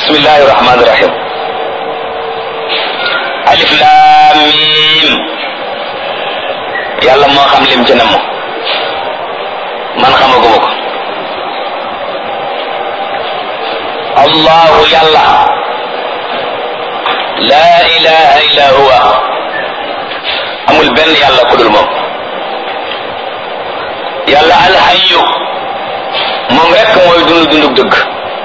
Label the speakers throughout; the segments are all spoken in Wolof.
Speaker 1: bismillahi rahmaani rahim alif laam miim yàlla moo xam lim ci namm man xamaguma ko allahu yàlla laa ilaha illa huwa amul benn yàlla ku dul moom yàlla alxayu moom rekk mooy dund dundug dëgg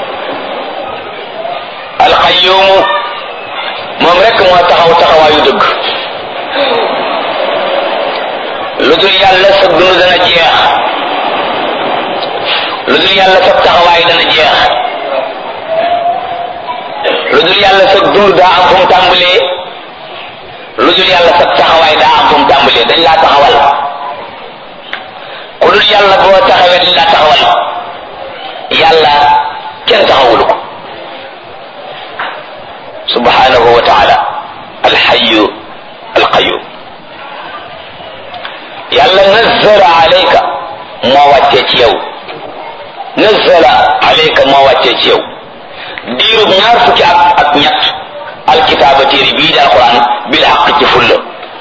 Speaker 1: alxayumu moom rekk moo taxaw taxawaayu dëgg lu dul yàlla sa dund dana jeex lu dul yàlla sa taxawaay dana jeex lu dul yàlla sa dund daa am fu mu tàmbalee lu dul yàlla sa taxawaay daa am fu mu tàmbalee dañ laa taxawal ku dul yàlla boo taxawee dañ laa taxawal yàlla kenn taxawulu ko subhanahu wa taala alxayu alqayum yàlla nazzala alayka moo wàccee ci yow nazzala alayka moo wàccee ci yow diirub ñaar fukki at ak ñett alkitaaba téere bii di alquran bil xaq ci fulla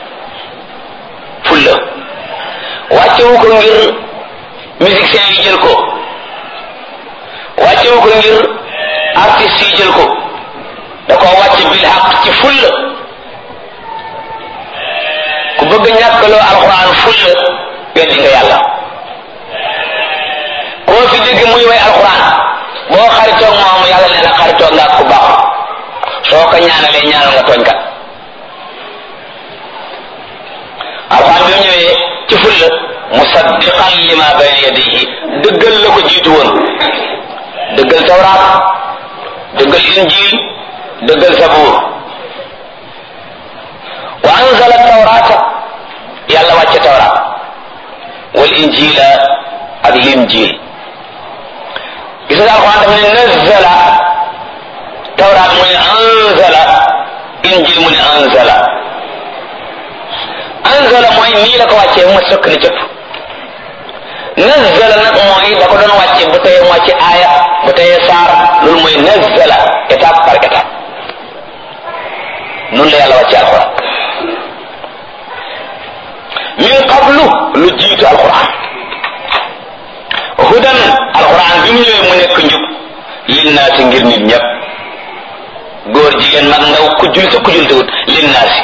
Speaker 1: fulla wàccewu ko ngir musiciens yi jël ko wàccewu ko ngir artistes yi jël ko da ko wàcce bil xaq ci fulla ku bëgg ñàkkaloo alquran fulla weddi nga yàlla koo fi dégg muy way alquran boo xaritoog moom yàlla nee na xaritoog nga ak ku baax soo ko ñaanalee ñaanal nga tooñ kat alxuraan bi mu ñëwee ci fulla musaddiqan lima bayna yadayhi dëggal la ko jiitu woon dëggal tawraat dëggal injil dëggal sabuur wa anzala tawraata yàlla wàcce tawraat wal injila ak linjil gis nga alxuraan daf ne nazzala tawraat mu ne anzala injil mu ne anzala anzala mooy nii la ko wàccee mu sëkk ni cëpp nazzala nag mooy da ko doon wàcce bu teyee moo ci aaya bu teyee saar loolu mooy nazzala étape par étape noonu la yàlla wàcce alxuraan min qablu lu jiitu alxuraan hudan alxuraan bi mu ñëwee mu nekk njub linnaasi ngir nit ñëpp góor jigéen mag ndaw ku jul sa ku jul tawut linnaasi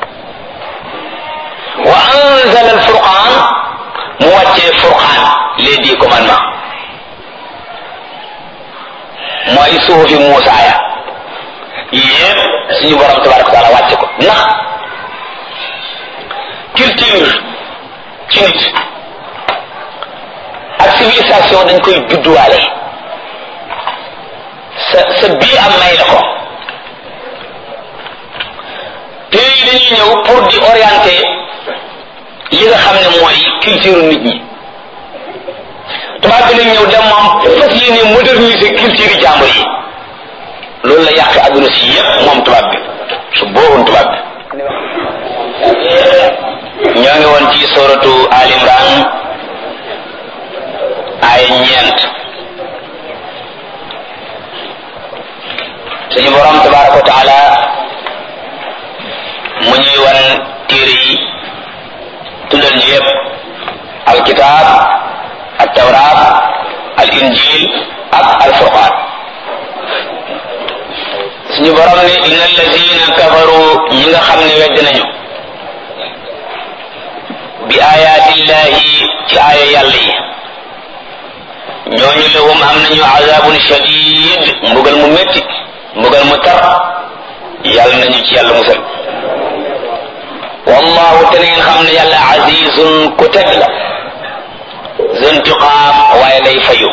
Speaker 1: wa anzala alfurqaan mu wàccee furqaan les dix commandements mooy suufi Muusa ya yépp suñu borom tabaraka wa taala wàcce ko ndax culture ci nit ak civilisation dañ koy judduwaale sa sa bii am may la ko pays yi dañuy ñëw pour di orienter li nga xam ne mooy culture nit ñi tubaab bi lañ ñëw dem moom fas yéene moderniser culture yi jàmbur yi loolu la yàq adduna si yépp moom tubaab bi su boobu tubaab bi ñoo ngi woon ci soratu Al Imran ay ñeent suñu borom tabaraka wa taala mu ñuy wan téere yi tuddal ñu yépp alkitab al tawrat al injil ak al furqan suñu borom ne inna allazina kafaru ñi nga xam ne wedd nañu bi ayatillahi ci aaya yàlla yi ñooñu lahum am nañu azabun shadid mbugal mu métti mbugal mu tar yàlla nañu ci yàlla musal wallahu te ngeen xam ne yàlla azizun ku teg la zuntiqaam waaye day fayu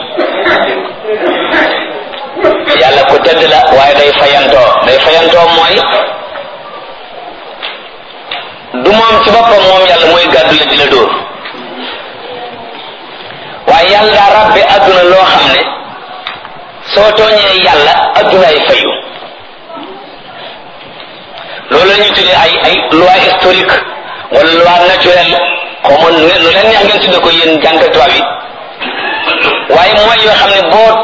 Speaker 1: yàlla ku tedd la waaye day fayantoo day fayantoo mooy du moom ci boppam moom yàlla mooy gàddu la di la dóor waaye yàlla daa rabbe adduna loo xam ne soo tooñee yàlla addunaay fayu loolu la ñuy tuddee ay ay loi historique wala loi naturelle xaw ma lu leen neex ngeen tudde ko yéen jàngat tubaab yi waaye mooy yoo xam ne boo